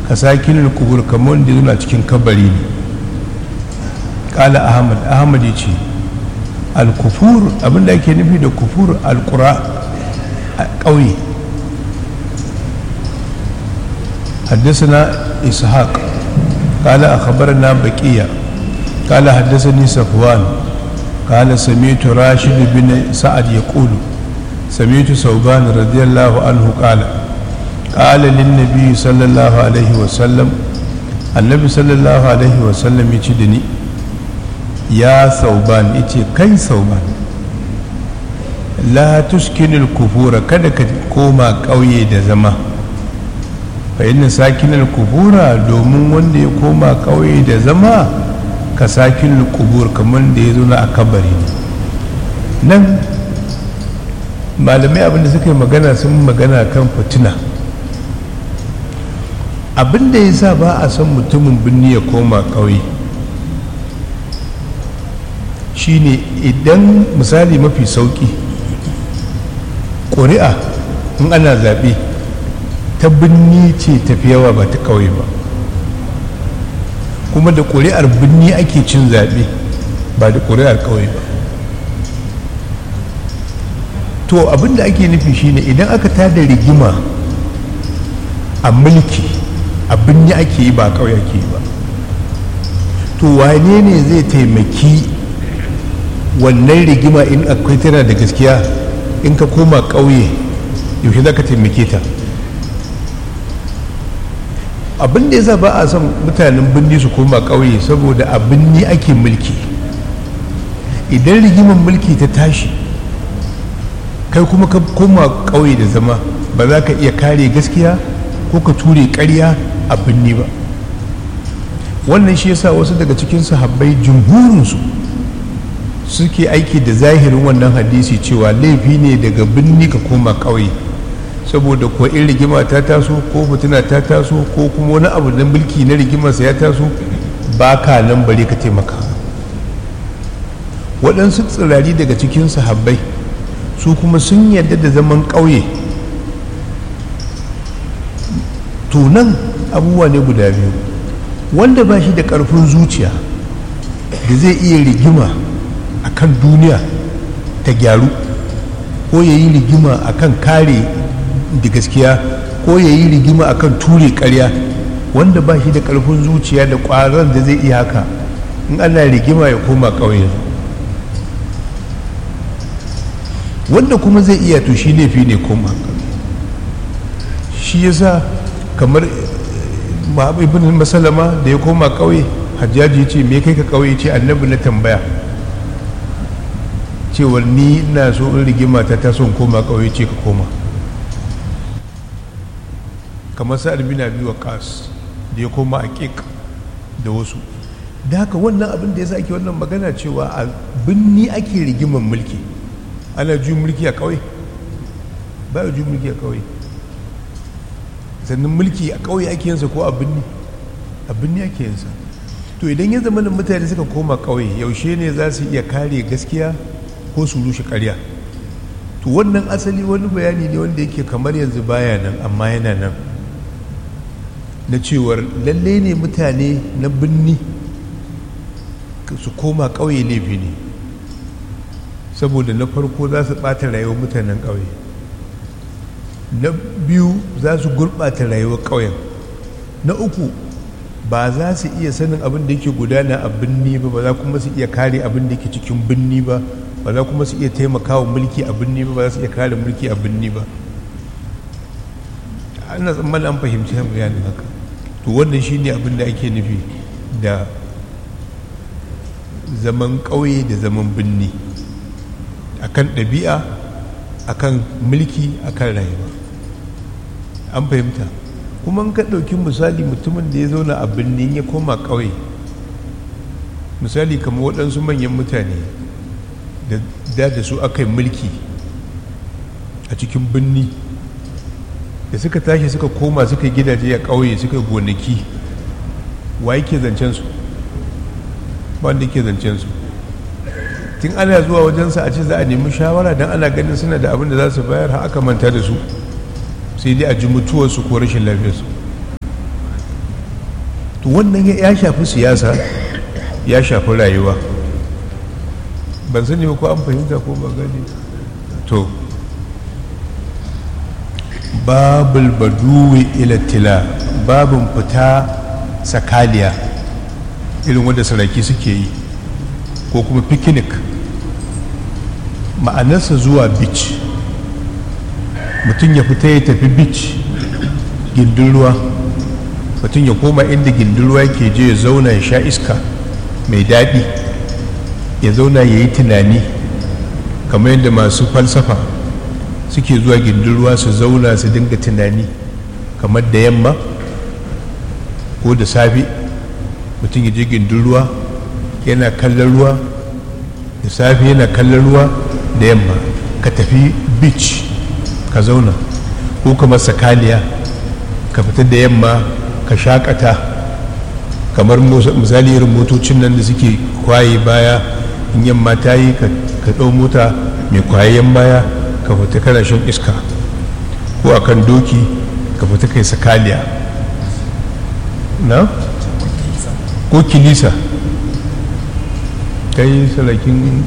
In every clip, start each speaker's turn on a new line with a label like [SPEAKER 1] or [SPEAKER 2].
[SPEAKER 1] ka sakinin kubur kamar wanda yana cikin kabari ne kala ahmad ahmad ya ce alkufur abinda ake nufi da kufur alkura a ƙauye حدثنا إسحاق قال أخبرنا بقية قال حدثني صفوان قال سمعت راشد بن سعد يقول سمعت ثوبان رضي الله عنه قال قال للنبي صلى الله عليه وسلم النبي صلى الله عليه وسلم يجدني يا ثوبان يجي كي ثوبان لا تسكن الكفور كذا كوما قوي da zama fa inna sakinar kubura domin wanda ya koma ƙauye da zama ka sakin kubur kamar da ya zo na a kabari ne nan malamai abinda suka yi magana sun magana kan fitina abinda ya sa ba a son mutumin birni ya koma ƙauye shine idan misali mafi sauƙi ƙuri'a in ana zaɓe ta birni ce tafi yawa ba ta ƙauye ba kuma da ƙuri'ar birni ake cin zaɓe ba da ƙuri'ar ƙauye ba to abinda ake nufi shine idan aka tada rigima a mulki a birni ake yi ba ƙauye ake yi ba to wane ne zai taimaki wannan rigima in akwai tana da gaskiya in ka koma ƙauye yaushe za ka taimake ta abin da yasa ba a son mutanen birni su koma ƙauye saboda a birni ake mulki idan rigimar mulki ta tashi kai kuma ka koma ƙauye da zama ba za ka iya kare gaskiya ko ka ture ƙarya a birni ba wannan shi yasa wasu daga cikin sahabbai jumhurinsu suke aiki da zahirin wannan hadisi cewa laifi ne daga birni ka koma ƙauye saboda ko in rigima ta taso ko fitina ta taso ko kuma wani abu na mulki na rigimarsa ya taso ba ka nan bare ka taimaka waɗansu tsirari daga cikin sahabbai su kuma sun yarda da zaman ƙauye tunan abubuwa ne guda biyu wanda ba shi da ƙarfin zuciya da zai iya rigima a kan duniya ta gyaru ko ya yi rigima a kan kare da gaskiya ko ya yi rigima a kan ture karya wanda ba shi da ƙarfin zuciya da ƙwaron da zai iya haka in ana rigima ya koma ƙauye wanda kuma zai iya to shi laifi ne koma shi yasa kamar ibn masalama da ya koma ƙauye hajjaji ce me kai ka ƙauye ce annabi na tambaya cewar ni na so in rigima ta taso koma ƙauye ce ka koma kamar sa'ad bin abi waqas da ya koma a ƙiƙ da wasu da haka wannan abin da ya sake wannan magana cewa a binni ake rigiman mulki ana ju mulki a ƙauye ba a ju mulki a ƙauye sannan mulki a ƙauye ake yinsa ko a binni a binni ake yinsa to idan ya zama da mutane suka koma ƙauye yaushe ne za su iya kare gaskiya ko su rushe ƙarya to wannan asali wani bayani ne wanda yake kamar yanzu baya nan amma yana nan na cewar lalle ne mutane na binni su koma ƙauye laifi ne saboda na farko za su ɓata rayuwar mutanen ƙauye na biyu za su gurɓata rayuwar ƙauyen na uku ba za su iya sanin abin da yake gudana a binni ba ba za kuma su iya kare abin da yake cikin binni ba ba za kuma su iya taimakawa mulki a binni ba ba za su iya kare mulki a binni ba ana tsammanin an fahimci bayanin haka to wannan shine abin da ake nufi da zaman ƙauye da zaman binni akan ɗabi'a akan mulki akan rayuwa an fahimta kuma ka ɗauki misali mutumin da ya zauna a birni ya koma ƙauye misali kamar waɗansu manyan mutane da da su aka yi mulki a cikin birni da suka tashi suka koma suka yi gidaje a ƙauye suka yi gonaki wa yake zancen su ba wanda yake zancen su tun ana zuwa wajensa a ce za a nemi shawara don ana ganin suna da abin da za su bayar har aka manta da su sai dai a ji mutuwarsu ko rashin lafiyarsu to wannan ya shafi siyasa ya shafi rayuwa ban sani ba ko an fahimta ko ba gani to babul baduwi ilatila babin fita sakaliya irin wanda saraki suke yi ko kuma picnic ma'anarsa zuwa beach mutum ya fita ya tafi beach gindin ruwa mutum ya koma inda gindin ruwa ke je ya zauna ya sha iska mai daɗi ya zauna ya yi tunani kamar yadda masu falsafa suke zuwa gindin ruwa su zauna su dinga tunani kamar da yamma ko da safe mutum ya je gindin ruwa yana kallon ruwa da safe yana kallon ruwa da yamma ka tafi beach ka zauna ko kamar sakaliya ka fita da yamma ka shakata kamar misali irin motocin nan da suke kwaye baya in yamma ta yi ka ɗau mota mai kwayayen baya ka fita kana shan iska ko akan doki ka fita kai sakaliya na ko kilisa kai sarakin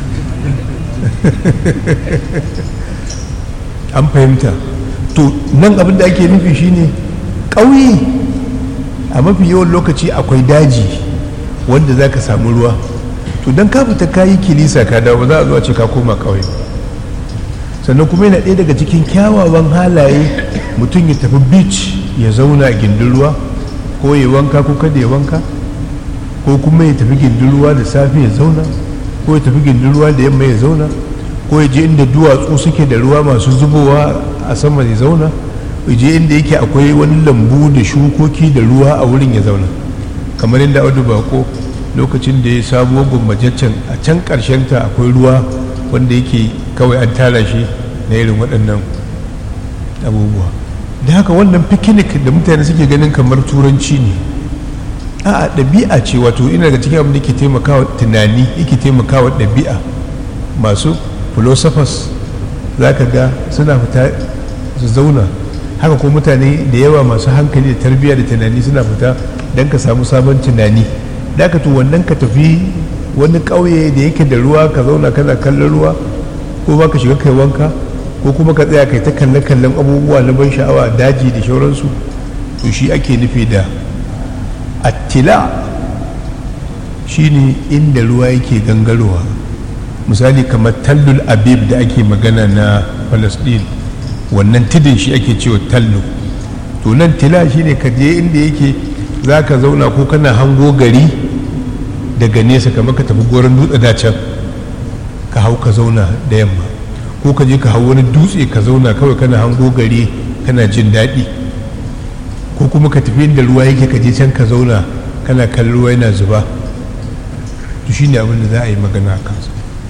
[SPEAKER 1] an fahimta to nan abin da ake nufi shine ƙauye a mafi yawan lokaci akwai daji wanda za ka samu ruwa to don ka fita kayi kilisa ka dawo za a zuwa ce ka koma ƙauye sannan kuma yana ɗaya daga cikin kyawawan halaye mutum ya tafi beach ya zauna a gindin ruwa ko ya wanka ko kada ya wanka ko kuma ya tafi gindin ruwa da safe ya zauna ko ya tafi gindin ruwa da yamma ya zauna ko ya je inda duwatsu suke da ruwa masu zubowa a sama ya zauna ya je inda yake akwai wani lambu da shukoki da ruwa a wurin ya zauna kamar yadda audu bako lokacin da ya sabuwar gwammajaccen a can karshen ta akwai ruwa wanda yake kawai an tara shi na irin waɗannan abubuwa da haka wannan picnic da mutane suke ganin kamar turanci ne a ɗabi'a ce wato ina daga cikin abin da ke taimakawa tunani yake taimakawa ɗabi'a masu philosophers za ka ga suna fita su zauna haka kuma mutane da yawa masu hankali da tarbiyya da tunani suna fita don ka samu sabon tunani da ka to wannan ka tafi wani ƙauye da yake da ruwa ka zauna kana kallon ruwa ko ba ka shiga kai wanka ko kuma ka tsaya kai ta kalle kallon abubuwa na ban sha'awa daji da shauransu to shi ake nufi da attila shine inda ruwa yake gangarowa misali kamar tallul abib da ake magana na palestine wannan tidin shi ake cewa tallu to nan tila shine ka je inda yake za ka zauna ko kana hango gari daga nesa kamar ka tafi goron dutse da can ka hau ka zauna da yamma ko ka je ka hau wani dutse ka zauna kawai kana hango gari kana jin daɗi ko kuma ka tafi inda ruwa yake ka je can ka zauna kana kallon ruwa yana zuba to shi ne abin da za a yi magana a kansa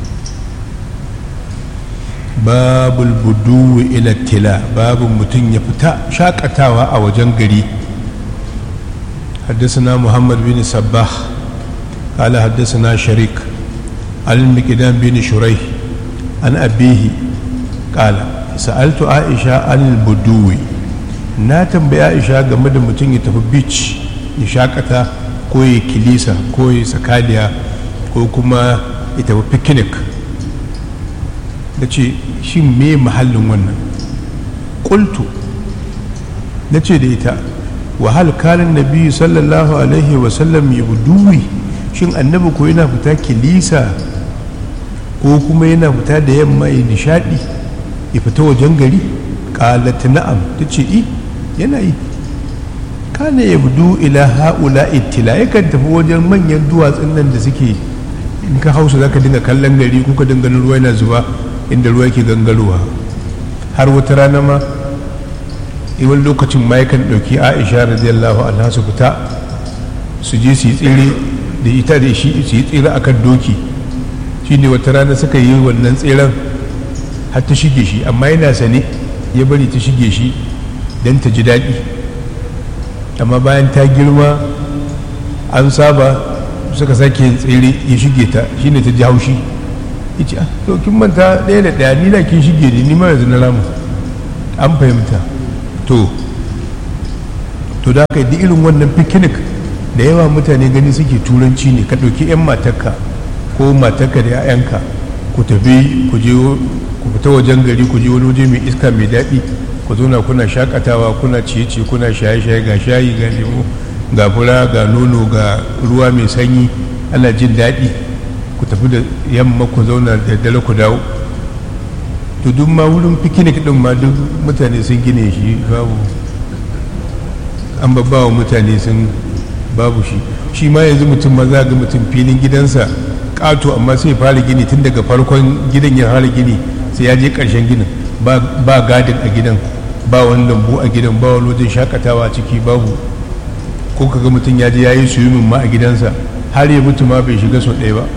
[SPEAKER 1] babul buduwi ila tila babu mutum ya fita shakatawa a wajen gari حدثنا محمد بن صباح قال حدثنا شريك عن المقدام بن شريح عن أبيه قال سألت عائشة عن البدوي na tambayi aisha game da mutum ya tafi beach ya shakata ko ya kilisa ko ya sakaliya ko kuma ya tafi picnic da ce shi me mahallin wannan ƙultu na ce da ita wahal kalin nabi sallallahu alaihi wasallam ya buduwi shin annabi ko yana fita kilisa ko kuma yana fita da yamma ya nishadi ya fita wajen gari ƙalat na'am ta ce i yana yi kana ya budu ila ha'ula ittila yakan tafi wajen manyan duwatsun nan da suke in ka hausa za ka dinga kallon gari ko ka dinga ruwa yana zuba inda ruwa yake gangarowa har wata rana ma wani lokacin ma yakan ɗauki aisha radiyallahu anha su fita su je su yi tsere da ita da shi su yi tsere akan doki shine wata rana suka yi wannan tseren har ta shige shi amma yana sane ya bari ta shige shi don ta ji daɗi amma bayan ta girma an saba suka sake yin tsere ya shige ta shine ta ji haushi ya ce to kin manta ɗaya da ɗaya ni na kin shige ni ma yanzu na ramu an fahimta to to da aka yi irin wannan picnic da yawa mutane gani suke turanci ne ka ɗauki 'yan matarka ko matarka da 'ya'yanka ku tafi ku je ku fita wajen gari ku je wani waje mai iska mai daɗi ku zauna kuna shakatawa kuna ciye-ciye kuna shaye-shaye ga shayi ga lemu ga fura ga nono ga ruwa mai sanyi ana jin daɗi ku tafi da yamma ku zauna da dare ku dawo to duk ma wurin picnic din ma duk mutane sun gine shi babu an babbawa mutane sun babu shi shi ma yanzu mutum ma za ga mutum filin gidansa ƙato amma sai fara gini tun daga farkon gidan ya fara gini sai ya je ƙarshen ginin ba gadin a gidan ba wani lambu a gidan ba wani wajen shakatawa a ciki babu ko kaga mutum ya je ya yi swimming ma a gidansa har ya mutu ma bai shiga sau ɗaya ba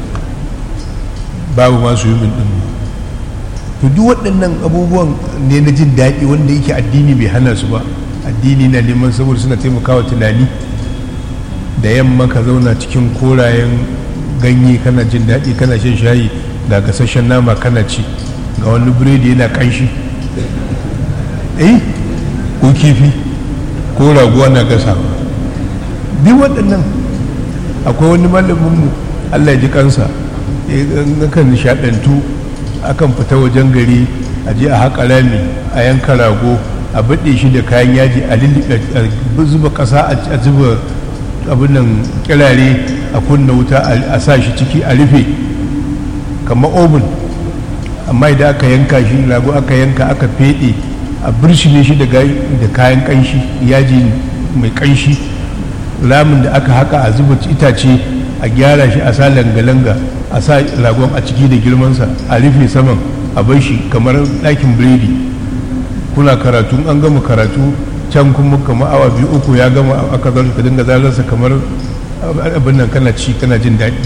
[SPEAKER 1] babu ma swimming ɗin to duk waɗannan abubuwan ne na jin daɗi wanda yake addini bai hana su ba addini na neman saboda suna taimakawa tunani da yamma ka zauna cikin korayen ganye kana jin daɗi kana shan shayi ga gasasshen nama kana ci ga wani biredi yana ƙanshi eh ko kifi ko raguwa na gasa duk waɗannan akwai wani malaminmu allah ya ji kansa kan nishaɗantu akan fita wajen gari a je a haƙa rami a yanka rago a baɗe shi da kayan yaji a zuba ƙasa a zuba abin nan kirare a kunna wuta a sa shi ciki a rufe kamar obin amma idan aka yanka shi rago aka yanka aka feɗe a birshine shi da kayan ƙanshi yaji mai ƙanshi ramin da aka haka a zuba itace a gyara shi a sa langa-langa a sa ragon a ciki da girmansa a rufe saman a bar shi kamar ɗakin biredi kuna karatu an gama karatu can kuma kamar awa biyu uku ya gama aka zaune ka dinga zalarsa kamar abin nan kana ci kana jin daɗi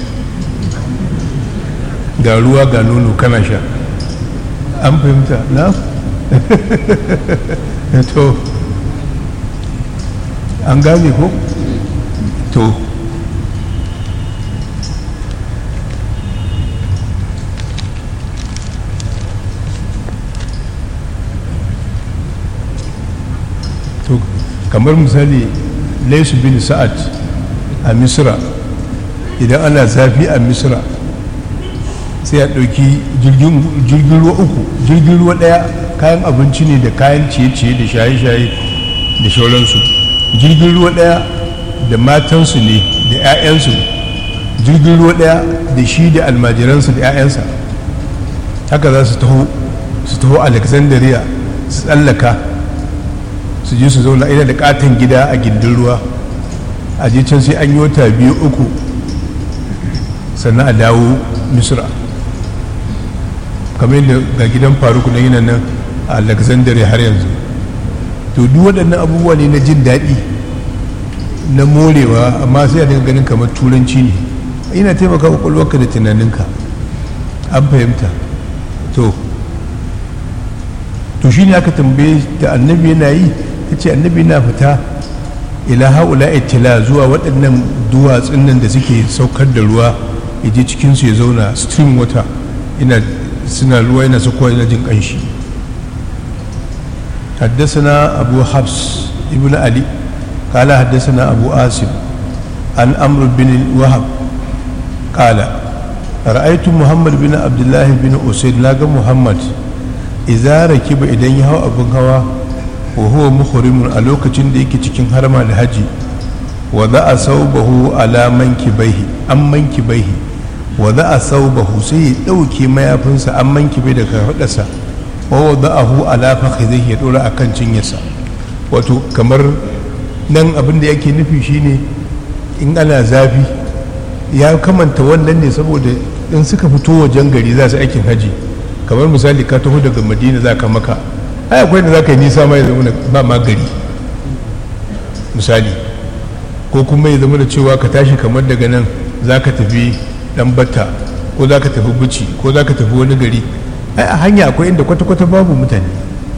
[SPEAKER 1] ga ruwa ga nono kana sha an fahimta na to an gane ko to to kamar misali laisu bin sa'ad a misra idan ana zafi a misra sai a ɗauki jirgin ruwa uku jirgin ruwa ɗaya kayan abinci ne da kayan ciye-ciye da shaye-shaye da shauransu jirgin ruwa ɗaya da matansu ne da 'ya'yansu jirgin ruwa ɗaya da shi da almajiransu da 'ya'yansa haka za su taho su taho alexandria su tsallaka su je su zauna ina da katon gida a gindin ruwa a je can sai an yi wata biyu uku sannan a dawo misra kamar yadda ga gidan faruku na yana nan a alexandria har yanzu to duk waɗannan abubuwa ne na jin daɗi na morewa amma sai a dinga ganin kamar turanci ne ina taimaka kwakwalwarka da tunaninka an fahimta to to shi ne aka tambaye da annabi yana yi ta ce annabi na fita ila haula itila zuwa waɗannan duwatsun nan da suke saukar da ruwa ya je cikinsu ya zauna stream water ina suna ruwa yana sakowa yana jin ƙanshi حدثنا أبو حفص ابن علي قال حدثنا أبو آسم عن أمر بن الوهب قال رأيت محمد بن عبد الله بن أسيد لاقى محمد إذا ركب إذن يهو أبن هوا وهو مخرم ألوك تنديك تكين هرم الحج وضع صوبه على منكبيه أم منكبيه وضع صوبه سي دوكي ما يفنس أم منكبيه دكا فدسا ووضعه على فخذه يدور أكن cinyarsa wato kamar nan abin da yake nufi shine in ana zafi ya kamanta wannan ne saboda in suka fito wajen gari za su aikin haji kamar misali ka taho daga madina za ka maka ai akwai da za ka yi nisa ma ya zama ba ma gari misali ko kuma ya zama da cewa ka tashi kamar daga nan za ka tafi dan batta ko za ka tafi buci ko za ka tafi wani gari ai a hanya akwai inda kwata-kwata babu mutane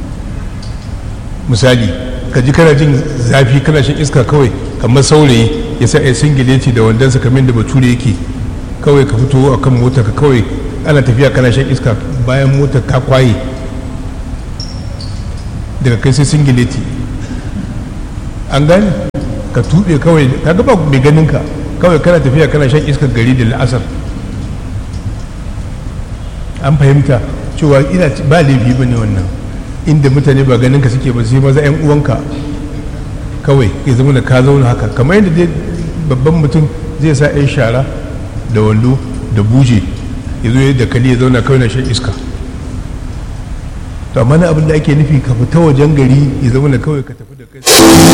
[SPEAKER 1] misali ka ji kana jin zafi kana shan iska kawai kamar saurayi ya sa ya singileti da wandonsa kamar da bature yake kawai ka fito a kan motar ka kawai ana tafiya kana shan iska bayan motar ka kwaye daga kai sai singileti an gani ka tuɓe kawai ka gaba mai ganin ka kawai kana tafiya kana shan iskar gari da la'asar an fahimta cewa ina ba laifi ba ne wannan inda mutane ba ganin ka suke ba sai maza 'yan uwanka kawai ya zama da ka zauna haka kamar yadda dai babban mutum zai sa 'yan shara da wando da buje ya zo yadda kali ya zauna kawai na shan iska to amma na abin da ake nufi ka fita wajen gari ya zama da kawai ka tafi da kai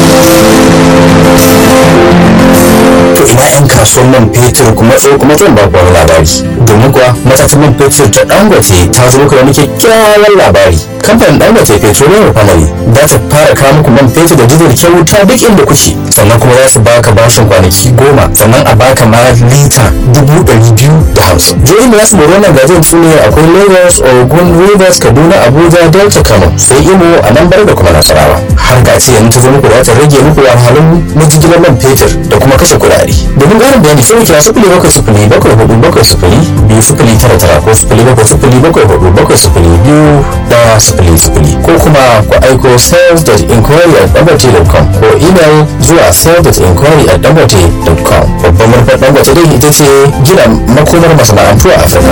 [SPEAKER 2] to ina yan kasuwan man fetur kuma tso kuma zan ba ku wani labari domin kuwa matatan man fetur ta dangote ta zo muku da muke kyakkyawan labari kamfanin dangote petroleum refinery za ta fara kawo muku man fetur da dizal kyauta duk inda kuke sannan kuma za su baka bashin kwanaki goma sannan a baka ma lita dubu ɗari biyu da hamsin jihohin da za su mori wannan gajiyar su ne akwai lagos ogun rivers kaduna abuja delta kano sai imo a nan bar da kuma nasarawa har ga ce yanzu ta zo muku za ta rage muku wahalhalun na jigilar man fetur da kuma kashe kuɗaɗe domin ƙarin bayani sai kira sifili bakwai sifili bakwai hudu bakwai sifili biyu sifili tara tara ko sifili bakwai sifili bakwai hudu bakwai sifili biyu ɗaya sifili sifili ko kuma ku aiko sales.inquiry at dangote.com ko email zuwa sales.inquiry at dangote.com babban manufar dangote dai ita ce gina makomar masana'antu a afirka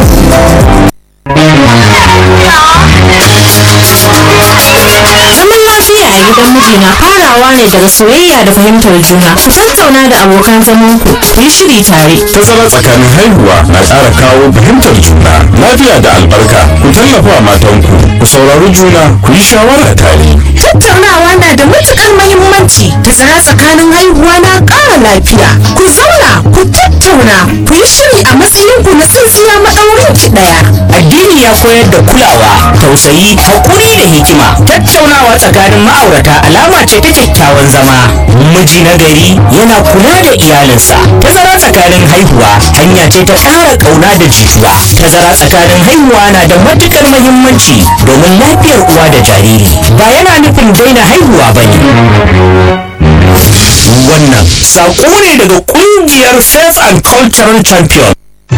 [SPEAKER 3] Zaman lafiya a gidan miji na farawa ne daga soyayya da fahimtar juna. Ku tattauna da abokan zamanku, ku yi shiri tare.
[SPEAKER 4] Tazara tsakanin haihuwa na ƙara kawo fahimtar juna, lafiya da albarka. Ku tallafa wa matanku, ku saurari juna, ku yi shawara tare.
[SPEAKER 3] Tattaunawa na da matukar mahimmanci. Tazara tsakanin haihuwa na ƙara lafiya. Ku zauna, ku tattauna, ku yi shiri a matsayinku na tsintsiya maɗaurin ki ɗaya.
[SPEAKER 5] addini ya koyar da kulawa tausayi hakuri da hikima tattaunawa tsakanin ma'aurata alama ce ta kyakkyawan zama miji na gari yana kula da iyalinsa tazara tsakanin haihuwa hanya ce ta ƙara ƙauna da jituwa tazara tsakanin haihuwa na da matuƙar muhimmanci domin lafiyar uwa da jariri ba yana nufin daina haihuwa ba ne wannan saƙo ne daga ƙungiyar faith and cultural champion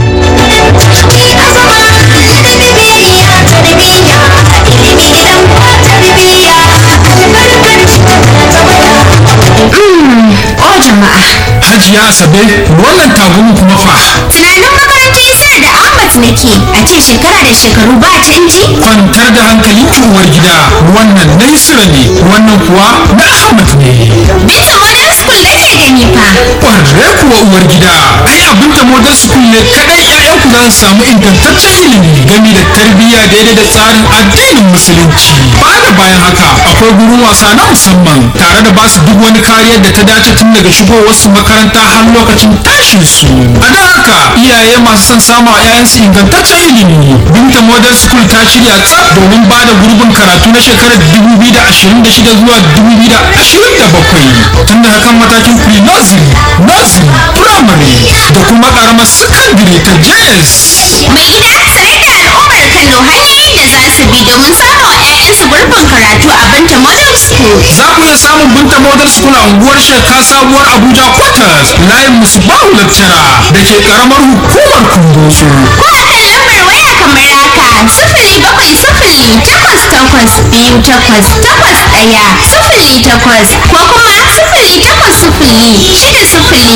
[SPEAKER 3] O jama'a,
[SPEAKER 6] Hajiya Asabe wannan tagumin kuma fa
[SPEAKER 7] Tunanin makarantar Isra da Ahmad nake a ce shekara da shekaru ba canji?
[SPEAKER 6] kwantar da hankali uwar gida wannan na Isra ne wannan kuwa na Ahmad ne.
[SPEAKER 7] Binta Modern School nake gani fa.
[SPEAKER 6] Ƙwarre kuwa uwar gida ai abin ta model school ne kadai ƴaƴanku za su samu ingantaccen ilimi game da tarbiyya daidai da tsarin addinin musulunci. Ba da bayan haka akwai gurin wasa na musamman tare da basu duk wani kariyar da ta dace tun daga shigowar su makaranta har lokacin tashin su. A don haka iyaye masu son samu a 'ya'yansu ingantaccen ilimi. Binta Model School ta shirya tsaf domin ba da gurbin karatu na shekarar 2026 zuwa 2027 tun da hakan matakin pre-nursery, nursery, primary da kuma karamar secondary ta JS.
[SPEAKER 7] Mai gida sanar da al'ummar Kano hanyoyin da za su bi domin samun wa 'ya'yansu gurbin karatu a Binta Modern School.
[SPEAKER 6] Za ku iya samun Binta Model School a unguwar Sheka Sabuwar Abuja Quarters layin Musbahu Lecturer da ke karamar hukumar Kundoso.
[SPEAKER 7] Ko a kan lambar waya kamar haka sifili bakwai sifili takwas takwas biyu takwas takwas ɗaya sifili takwas ko kuma sifili takwas sifili shida sifili